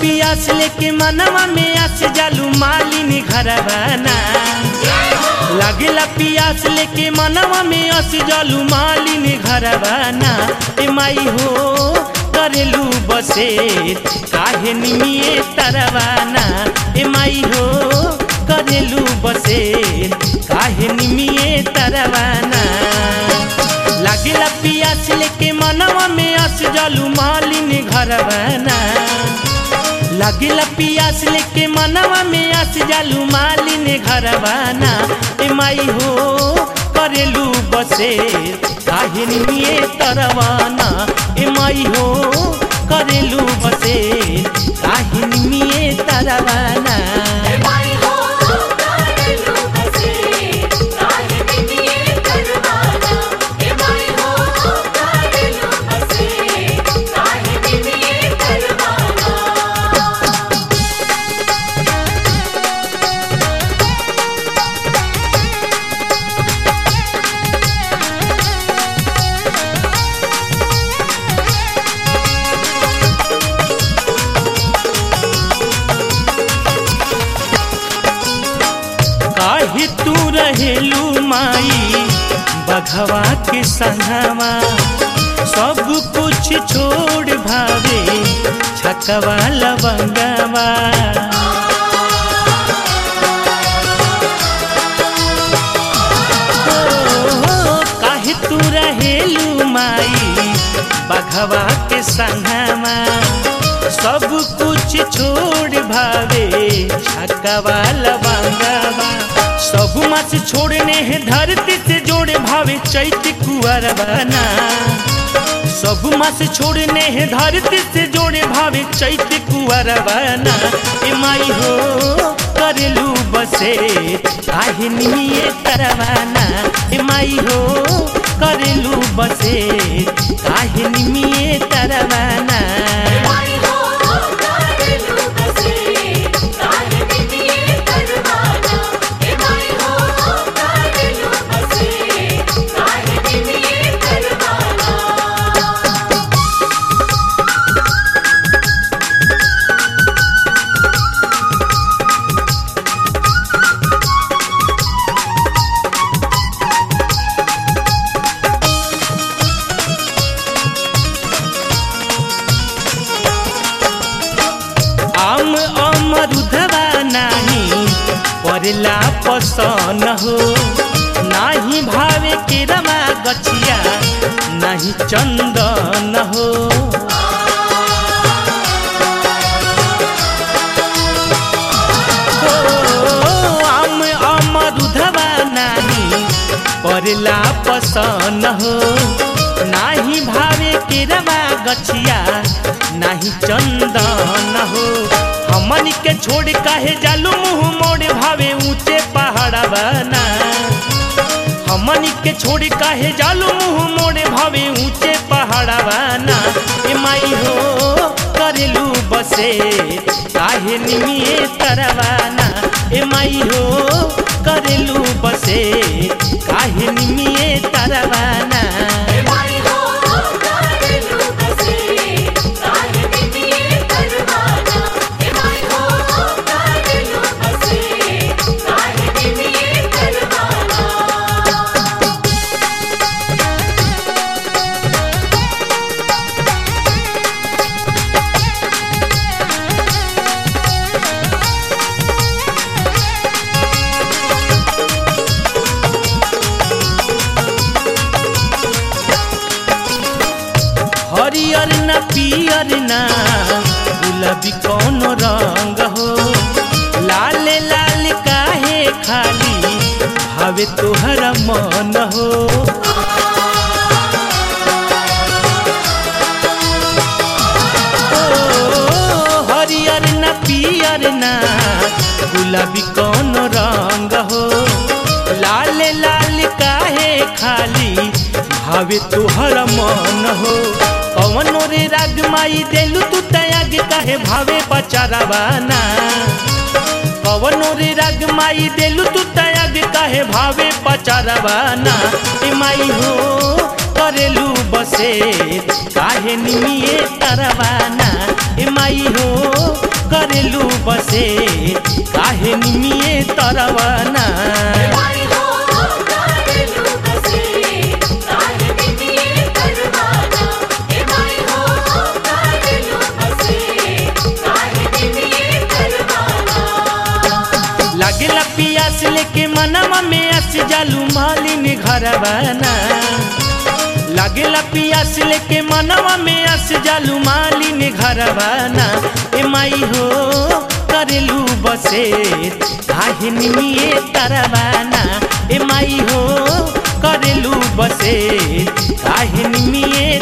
पियास लेके मनवा में आस जालू मालिनी घरवाना लागेला पियास लेके मनवा में आस जालू मालिनी घरवाना ए माई हो करेलू बसे काहे निमिए तरवाना ए माई हो करेलू बसे काहे निमिए तरवाना लागेला पियास लेके मनवा में आस जालू मालिनी घरवाना लागेला पियास लेके मनवा में आस जालू मालिनी घरवाना ए माई हो करेलू बसे काहे निमिए तरवाना ए माई हो करेलू बसे काहे निमिए तरवाना माई हो करेलू बसे काहे बिनिए करवाना ए माई हो करेलू बसे काहे बिनिए करवाना काहे तू रहेलू माई बघवा के संगवा सब कुछ छोड़ भावे छकवा लवंगवा ओ, काहे तू रहेलू माई बघवा के संगवा सब कुछ छोड़ भावे छकवा लवंगवा सब मास छोड़ने हैं धरती से जोड़े भावे चैत कुआर बना सब मास छोड़ने हैं धरती से जोड़े भावे चैत कुआर बना ए माई हो करेलू बसे काहे निमिए तरवाना ए माई हो करेलू बसे काहे निमिए तरवाना माई हो करेलू बसे काहे बिनिए करवाना ए माई हो करेलू बसे काहे बिनिए करवाना आम अमरुधवा नाही परला पसन हो नाही भावे के रमा गछिया नाही चंदन हो ओ, आम अमरुधवा नाही परला पसन हो नाही भावे के रमा गछिया नाही चंदन हो हमन के छोड़ काहे जालू मुंह मोड़ भावे ऊंचे पहाड़ बना हमन के छोड़ काहे जालू मुंह मोड़ भावे ऊंचे पहाड़ बना ए माई हो करेलू बसे काहे निमिए तरवाना ए माई हो करेलू बसे काहे निमिए तरवाना माई हो करेलू बसे काहे बिनिए करवाना ए माई हो करेलू बसे काहे बिनिए करवाना हरियर न पियर न गुलाबी कौन रंग हो लाल लाल काहे खाली भावे तोहर मन हो ओ, हरियर न पियर न गुलाबी कौन रंग हो लाल लाल काहे खाली भावे तोहर मन हो कवनो रे राग माई देलू तू तयाग काहे भावे पचारावाना कवनो रे राग माई देलू तू तयाग काहे भावे पचारावाना ए माई हो करेलू बसे काहे निमिए तरवाना ए माई हो करेलू बसे काहे निमिए तरवाना माई हो कारेलू बसे काहे बिटिए परवाना हे माई हो कारेलू बसे काहे बिटिए परवाना लागेला पियास लेके मनवा में अस जालू मालिन घरवाना लागेला पियास लेके मनवा में अस जालू मालिन घरवाना ए माई हो करेलू बसे काहे निमिए तरवाना ए माई हो करेलू बसे काहे निमिए